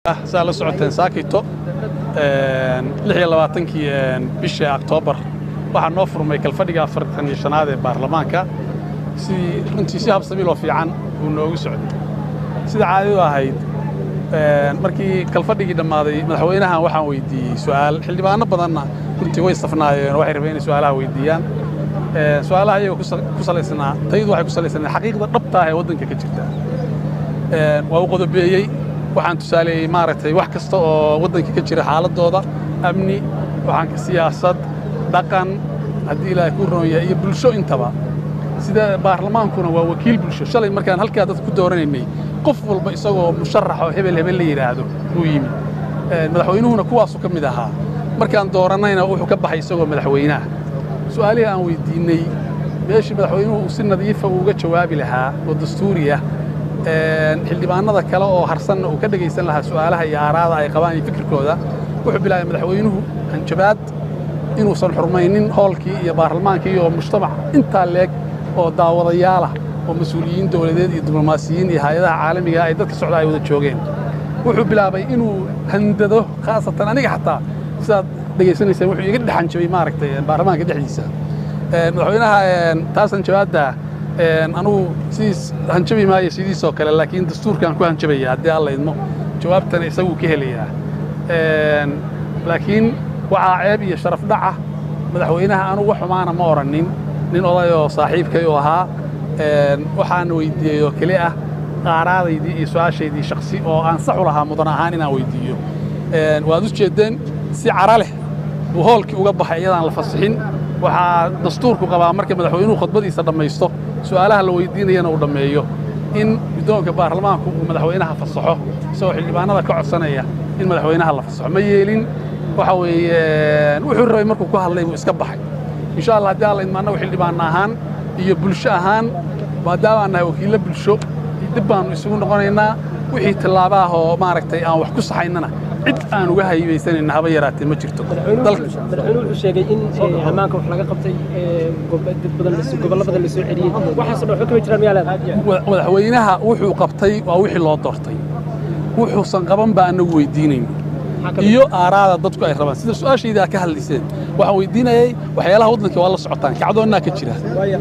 saa la socoteen saakito lix iyo labaatankii bishii oktoobar waxaa noo furmay kalfadhiga afartan iyo shanaad ee baarlamaanka sidii runtii si habsamiiloo fiican uu noogu socday sida caadadu ahayd markii kalfadhigii dhammaaday madaxweynahan waxaan weydiiyey su'aal xildhibaano badanna runtii way safnaayeen waxay rabeen inay su'aalaha weydiiyaan su'aalaha iyagoo ku salaysnaa tayadu waxay ku salaysnaa xaqiiqda dhabta ah ee waddanka ka jirta waa u qodobeeyey waxaan tusaaleeyey maaragtay wax kasta oo waddanka ka jira xaaladooda amni waxaan siyaasad dhaqan haddii ilaahay ku roon yahay iyo bulsho intaba sida baarlamaankuna waa wakiil bulsho shalay markaan halkaa dadka ku dooranaynay qof walba isagoo musharax oo hebel hebel la yidhaahdo uu yimid madaxweynuhuna kuwaasuu ka mid ahaa markaan doorannayna wuxuu ka baxay isagoo madaxweynaha su'aalihii aan weydiinnay meeshii madaxweynuhu uu si nadiifa uga jawaabi lahaa oo dastuuri ah xildhibaanada kale oo harsanna uu ka dhegaysan lahaa su'aalaha iyo aaraada ay qabaan iyo fikirkooda wuxuu bilaabay madaxweynuhu hanjabaad inuusan xurmaynin hoolkii iyo baarlamaankii iyo mujtamac intaa leeg oo daawadayaalah oo mas-uuliyiin dowladeed iyo diblomaasiyiin iyo hay-adaha caalamiga ay dadka socda ay wada joogeen wuxuu bilaabay inuu handado khaasatan aniga xataa sidaad dhegaysanayseen wuxuu iga dhex hanjabay maaragtay baarlamaanka dhexdiisa madaxweynaha taas hanjabaadda anugu sidiis hanjabi maayo sidiisoo kale laakiin dastuurkaan ku hanjabaya haddii alla idmo jawaabtana isaguu ka helayaa laakiin waxaa ceeb iyo sharaf dhaca madaxweynaha anugu wax xumaana ma odhannin nin odayoo saaxiibkay u ahaa waxaan weydiiyey oo keli ah qaaraadaydii iyo su'aashaydii shaksi oo aan sax u lahaa mudan ahaan inaan weydiiyo waad u jeeddeen si cara leh buu hoolkii uga baxay iyadaan la fasixin waxaa dastuurku qabaa marka madaxweynuhu khudbadiisa dhammaysto su'aalaha la weydiinayana uu dhammeeyo in guddoonka baarlamaanku uu madaxweynaha fasaxo isagoo xildhibaanada ka codsanaya in madaxweynaha la fasaxo ma yeelin waxa weeye wuxuu rabay markuu ku hadlay buu iska baxay insha allah haddii alla idma annagu xildhibaanna ahaan iyo bulsho ahaan maadaamaan nahay wakiillo bulsho dib baannu isugu noqonaynaa wixii tillaaba ah oo maaragtay aan wax ku saxaynana cid aan uga haybaysanayna haba yaraatee ma jirto madaxweynuhu wuxuu sheegay in ammaanka wax laga qabtay dad badan gobollo badan la soo celiyey waxaasoo dhan waxba kama jiraan miyaa leedahay madaxweynaha wuxuu qabtay waa wixii loo doortay wuxuusan qaban baa annagu weydiinayn iyo aaraada dadku ay rabaan sida su'aashayda aad ka hadlayseen waxaan weydiinayay waxyaalaha waddanka waa la socotaan kacdoonnaa ka jira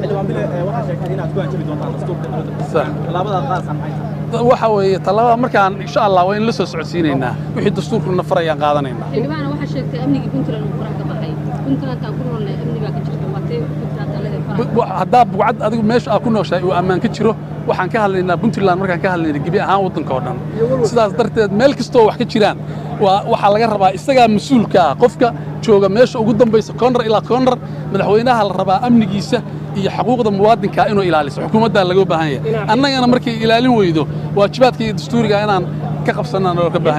waxa weeye tallaabada markaan insha allah waa in la soo socodsiinaynaa wixii dastuurkuna farayaan qaadanaynaa xildhibaana waxaa sheegtay amnigii puntland uu faraha ka baxay puntlandkaan ku noolnay amni baa ka jirta waa tee puntland talada faraha haddaa bugcad adigu meesha aad ku nooshahay uu ammaan ka jiro waxaan ka hadlaynaa puntland markaan ka hadlaynaa gebi ahaan waddanka oo dhan sidaas darteed meel kastoo wax ka jiraan waxaa laga rabaa isagaa mas-uulka ah qofka jooga meesha ugu dambaysa koonrar ilaa koonrar madaxweynaha la rabaa amnigiisa iyo xaquuqda muwaadinka inuu ilaaliso xukuumaddaa laga baahan yahay annagana markay ilaalin weydo waajibaadka iyo dastuuriga inaan ka qabsannaan oo ka baahan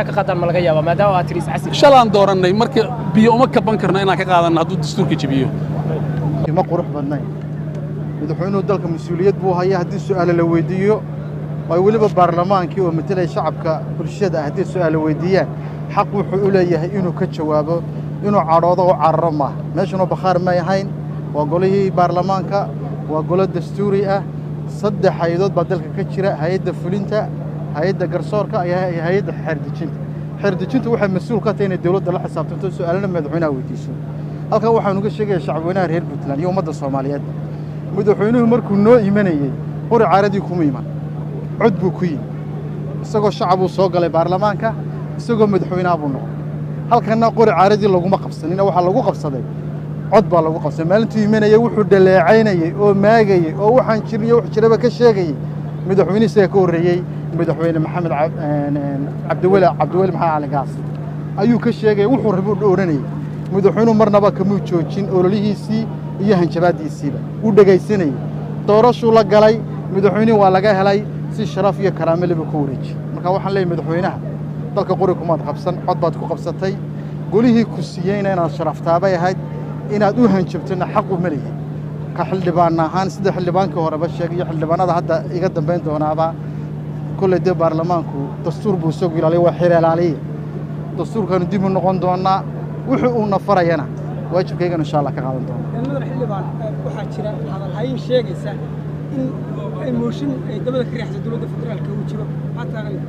yahay shalaan doorannay marka biyo uma kaban karno inaan ka qaadanno hadduu dastuurka jebiyo ma qurux badnayn madaxweynuhu dalka mas-uuliyad buu haya haddii su'aale la weydiiyo ay weliba baarlamaankii oo matelaya shacabka bulshada ah haddii su'aale weydiiyaan xaq wuxuu u leeyahay inuu ka jawaabo inuu cadhoodo u cararo maaha meeshanoo bakhaar may ahayn waa golihii baarlamaanka waa golo dastuuri ah saddex hay-adood baa dalka ka jira hay-adda fulinta hay-adda garsoorka iyo hay-adda xeerdejinta xeerdejintu waxay mas-uul ka tahay inay dowladda la xisaabtanto su'aalana madaxweynaha weydiiso halkan waxaanu ga sheegaya shacabweynaha reer puntland iyo ummadda soomaaliyeed madaxweynuhu markuu noo imanayey qori caaradii kuma iman cod buu ku yimi isagoo shacabuu soo galay baarlamaanka isagoo madaxweynaha buu noqday halkanna qori caaradii laguma qabsanina waxaa lagu qabsaday cod baa lagu qabsaday maalintuu imanayey wuxuu dhaleecaynayey oo maagayey oo waxaan jirin iyo wax jiraba ka sheegayey madaxweyne isaga ka horreeyey madaxweyne maxamed cabdiweli cabdiweli maxamed cali gaas ayuu ka sheegaya wuxuu rabuu odhanayey madaxweynuhu marnaba kamuu joojin ololihiisii iyo hanjabaaddiisiiba wuu dhegaysanayey doorashuu la galay madaxweynihii waa laga helay si sharaf iyo karaame leba ku wareeji marka waxaan leeyahy madaxweynaha dalka qori kumaad qabsan cod baad ku qabsatay golihii ku siiyeyna inaad sharaftaabay ahayd inaad u hanjabtona xaq uma leeyahay ka xildhibaan ahaan sida xildhibaankii horeba sheegay iyo xildhibaanada hadda iga dambayn doonaaba kolley dee baarlamaanku dastuur buu isagu ilaaliya waa xeer ilaaliye dastuurkaanu dib u noqon doonnaa wuxuu uuna farayana waajibkaygana insha allah ka qaadan doona madax xildhibaan waxaa jira hadalhayn sheegaysa in mooshin ay dabada ka riixsa dowladda federaalka uu jiro maxaa taagan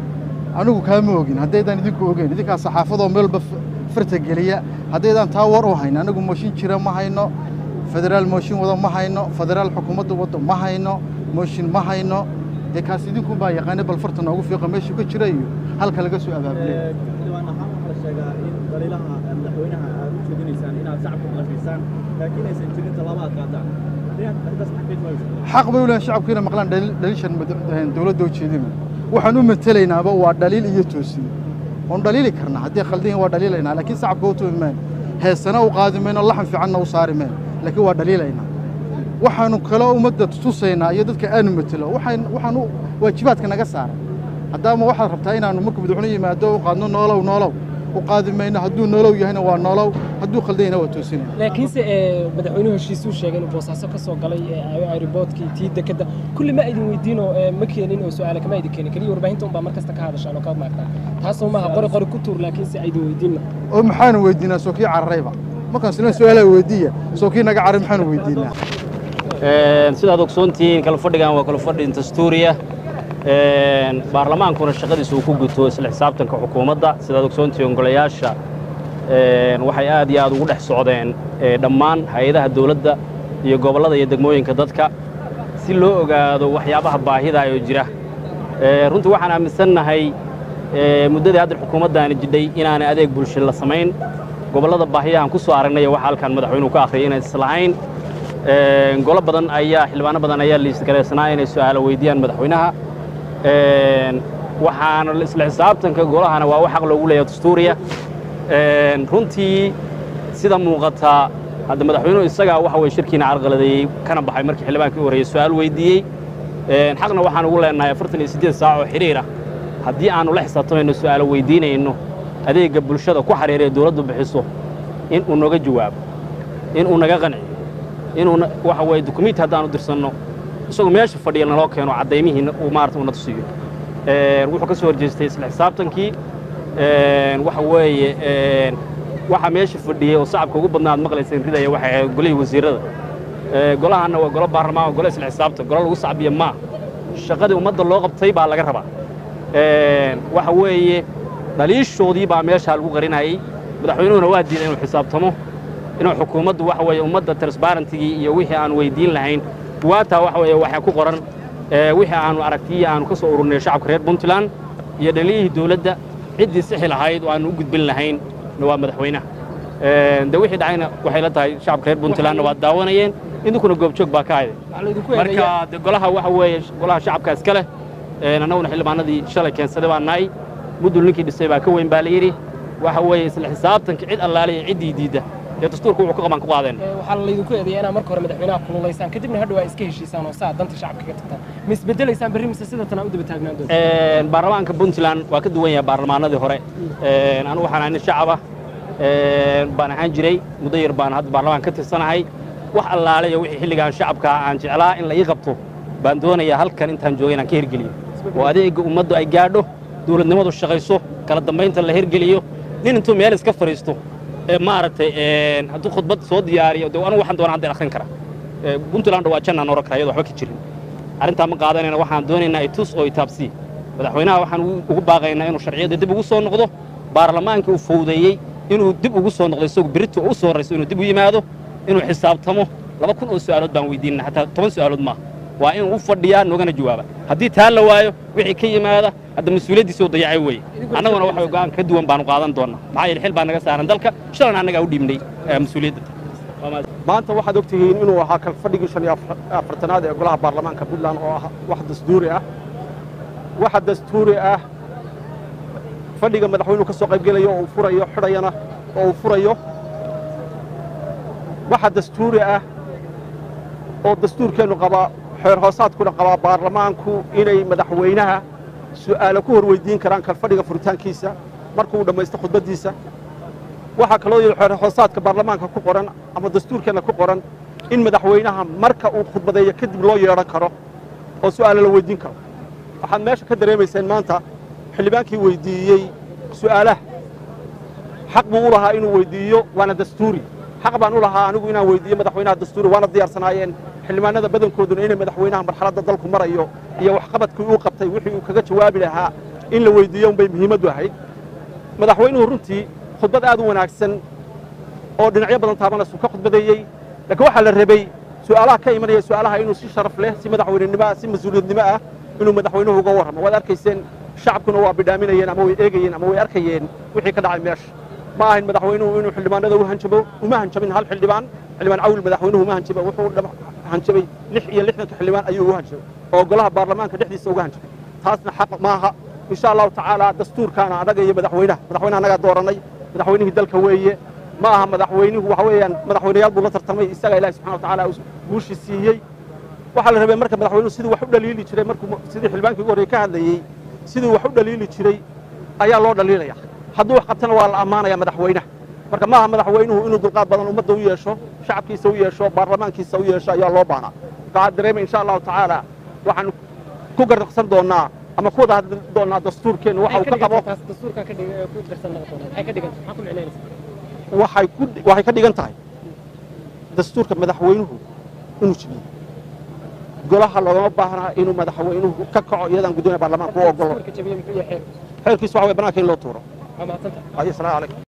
anigu kaama ogin haddaydaan idinku ogeyn idinkaa saxaafadoo meelba farta geliya haddaydaan taa war u hayn anigu mooshin jira ma hayno federaal mooshin wado ma hayno federaal xukuumadda waddo ma hayno mooshin ma hayno dee kaas idinku baa yaqaana bal farta noogu fiiqa meeshu ka jira iyo halka laga soo abaabulay xildhibaan ahaan waxaa la sheegaa in daliilaha madaxweynaha aad u jeedinaysaan inaad shacabka maqashaysaan laakiin aysan jirin tallaabo aad qaadaan arrintaas maxaa keeni mayso xaq bay u leeyihin shacabku inay maqlaan dhaliil- dhaliishan mad- dowladda ujeedina waxaan u matelaynaaba waa dhaliil iyo toosin oon dhaliili karnaa haddii khaldan waa dhaliilaynaa laakiin shacabka u tumi mayno heesana u qaadi mayno laxan fiicanna u saari mayno laakiin waa dhaliilaynaa waxaanu kaloo ummadda tusaynaa iyo dadka aanu matelo waxaan waxaan u waajibaadka naga saaran haddaama waxaad rabtaa inaannu markuu madaxweyne yimaado u qaadno noolow noolow u qaadi mayno hadduu noolow yahayna waa noolow hadduu khaldan yahayna waa toosinayna laakiinse ee, madaxweynuhu heshiisuu sheegay inuu boosaaso ka soo galay ee, aeroboortkii tii dekadda kulli ma idin weydiinoo ee, ma keenin oo su'aale kama idin keenin keliya warbaahinta unbaa mar kasta ka hadashaan oo ka maagtaan taasoo maaha qori qori ku tuur laakiinse aydin weydiinna oo maxaanu weydiinaa soo kii cararayba markaan isla su-aalaa weydiiya soo kii naga caray maxaanu weydiinaa Een, sidaad ogsoontihiin kala fadhigan waa kala fadhi dastuuriya Een, baarlamaankuna shaqadiisa uu ku guto isla xisaabtanka xukuumadda sidaad ogsoontihiin golayaasha een, waxay aad iyo aad ugu dhex socdeen ee, dhammaan hay-adaha dowladda iyo gobollada iyo degmooyinka dadka si loo ogaado waxyaabaha baahida oo jira Ee, runtii waxaan aaminsannahay ee, muddadii hadda xukuumaddaani jidhay inaanay adeeg bulsho la samayn gobollada baahiyahan ku soo aragnay waxa halkan madaxweynuhu ka akhriyay inay islahayn Een, golo badan ayaa xildhibaano badan ayaa liisgareysnaa inay su'aalo weydiiyaan madaxweynaha Een, waxaana isla xisaabtanka golahana waa wax xaq loogu leeyahay dastuuriya Een, runtii sida muuqata hadda madaxweynuhu isagaa waxa weye shirkiina carqaladeeyey kana baxay markii xildhibaankii u horreeyey su'aal weydiiyey Een, xaqna waxaan ugu leenahay afartan iyo siddeed saac oo xidhiir ah haddii aanu la xisaabtamayno su'aalo weydiinayno adeegga bulshada ku xiriira ee dowladdu bixiso in uu naga jawaabo in uu naga qanciyo inuuna waxa weeye dukumiinti haddaanu dirsanno isagoo meesha fadhiya naloo keeno caddaymihiina uu maarata una tusiyo Een, wuxuu ka soo horjeestay isla xisaabtankii Een, waxa weeye een, waxa meesha fadhiyey oo shacabka ugu badnaa aad maqlayseen ridaya waxay ahayd golihii wasiirrada Ee, golahanna waa golo baarlamaan waa golo isla xisaabtan golo lagu sacbiya maa shaqadii ummadda loo qabtay baa laga rabaa Een, waxa weeye dhaliishoodii baa meesha lagu qarinayay madaxweynuhuna waa diiday inuu xisaabtamo inuu xukuumaddu waxa weeye ummadda transparentigii iyo wixii aan weydiin lahayn buwaataa waxa weeye waxaa ku qoran ee, wixii aanu aragtiyi aanu ka soo ururnay shacabka reer puntland iyo dhaliyihii dowladda ciddii sixi lahayd oo aanu u gudbin lahayn waa madaxweynaha Een, de wixii dhacayna waxay la tahay shacabka reer puntlandna waa daawanayeen idinkuna goobjoog baa ka hayday waxaa laydinku eedeeyaa marka de golaha waxa weeye golaha shacabka iska leh Een, annaguna xildhibaanadii shalay keensaday baa nahay mudul ninkii dhisay baa ka weyn baa la yidhi waxa weeye isla xisaabtanka cid allaale iyo ciddii diidda dee dastuurka wuxuu ka qaban ku qaadeen Ee, waxaa laydinku eedeeyaa inaad marka hore madaxweynaha kululaysaan kadibna hadhow aa iska heshiisaan oo saa danta shacabka ka tagtaan ma isbedelaysaan berri mise sidatan aa u daba taagnaan doonta Een, baarlamaanka puntland waa ka duwan yahay baarlamaanadii hore Een, anigu waxaan ahay nin shacaba Een, baan ahaan jiray muddo yar baan hadda baarlamaan ka tirsanahay wax allaale iyo wixii xilligaan shacabka aan jeclaa in la ii qabto baan doonayaa halkan intaan joogay inaan ka hirgeliyo oo adeegga ummaddu ay gaadho dowladnimadu shaqayso kala dambaynta la hirgeliyo nin intuu meel iska fadhiisto ee maaragtay een, hadduu khudbad soo diyaariyo de anigu waxaan doonaa hadda akhrin kara Ee, puntland waa jannaan oran kara iyadoo waxba ka jirin arrintaa ma qaadanayna waxaan doonaynaa itus oo itaabsii madaxweynaha waxaan ugu- ugu baaqaynaa inuu sharciyadda dib ugu soo noqdo baarlamaankii uu fowdeeyey inuu dib ugu soo noqdo isagu berito u soo horrayso inuu dib u yimaado inuu xisaabtamo laba kun oo su'aalood baan weydiinana xataa toban su'aalood maaha waa inuu u fadhiyaa noogana jawaaba haddii taa la waayo wixii ka yimaada hadda mas-uuliyaddiisa oo dayacay weeye annaguna waxa weye go'aan ka duwan baanu qaadan doonnaa maxaa yeele xil baa naga saaran dalka shalan annagaa u dhiibnay eh, mas-uuliyadda Waa mahadsan. maanta waxaad og tihiin inuu ahaa kalfadhigii shan iyo afar- afartanaad ee golaha baarlamaanka puntland oo ah wax dastuuri ah waxa dastuuri ah fadhiga madaxweynuhu ka soo qaybgelayo oo uu furayo xidhayana oo uu furayo waxa dastuuri ah oo dastuurkeennu qabaa xeer hoosaadkuna qabaa baarlamaanku inay madaxweynaha su'aalo ku hor weydiin karaan kalfadhiga furitaankiisa markuu dhammaysto khudbaddiisa waxaa kaloo yidhi xeer hoosaadka baarlamaanka ku qoran ama dastuurkeenna ku qoran in madaxweynaha marka uu khudbadeeyo kadib loo yeedhan karo oo su'aalo la weydiin karo waxaad meesha ka dareemayseen maanta xildhibaankii weydiiyey su'aalaha xaq buu u lahaa inuu weydiiyo waana dastuuri xaq baan u lahaa anigu inaan weydiiyo madaxweynaha dastuuri waana diyaarsanaayeen xildhibaanada badankooduna inay madaxweynaha marxaladda dalku marayo iyo waxqabadkii uu qabtay wixii uu kaga jawaabi lahaa in la weydiiyo unbay muhiimaddu ahayd madaxweynuhu runtii khudbad aad u wanaagsan oo dhinacyo badan taabanaysu ka khudbadeeyey laakiin waxaa la rabay su'aalaha ka imanaya su'aalaha inuu si sharaf leh si madaxweynenimo ah si mas-uuliyadnimo ah inuu madaxweynuhu uga warramo waad arkayseen shacabkuna waa bidhaaminayeen ama way eegayeen ama way arkayeen wixii ka dhacay meesha ma ahayn madaxweynuhu inuu xildhibaanada u hanjabo uma hanjabin hal xildhibaan xildhibaan cawil madaxweynuhu uma hanjaba wuxuu dhab- hanjabay lix iyo lixdanka xildhibaan ayuu u hanjabay oo golaha baarlamaanka dhexdiisa uga hanjabay taasna xaq maaha insha allahu tacaala dastuurkaana annaga iyo madaxweynaha madaxweyne annagaa dooranay madaxweynihii dalka weeye ma aha madaxweynuhu waxa weeyaan madaxweynayaal buu la tartamay isaga ilaahi subxana wa tacaala uu guushii siiyey waxaa la rabay marka madaxweynuhu siduu wax u dhaliili jiray markuu sidii xildhibaankii ugu horreeye ka hadlayey siduu wax u dhaliili jiray ayaa loo dhaliilaya hadduu wax qabtana waa la ammaanaya madaxweynaha marka maaha madaxweynuhu inuu dulqaad badan ummadda u yeesho shacabkiisa u yeesho baarlamaankiisa u yeesho ayaa loo baahnaa waxaa dareemay insha allahu tacaala waxaanu ku garnaqsan doonnaa ama ku wada hadli doonnaa dastuurkeenna waxa uu ka qabo taas dastuurkan ka dhig ku darsan noqon doona maxay ka dhigan maxaa ku micnaynaysaa waxay ku waxay ka dhigan tahay dastuurka madaxweynuhu inuu jibiyo golaha loogama baahnaa inuu madaxweynuhu ka kaco iyadaan guddoomiya baarlamaanka u ogolo dastuurka jabiye muxuu yahay xeer xeerkiisu waxa way bannaanka in loo tuuro waa mahadsantahay ayo salaamu calaykum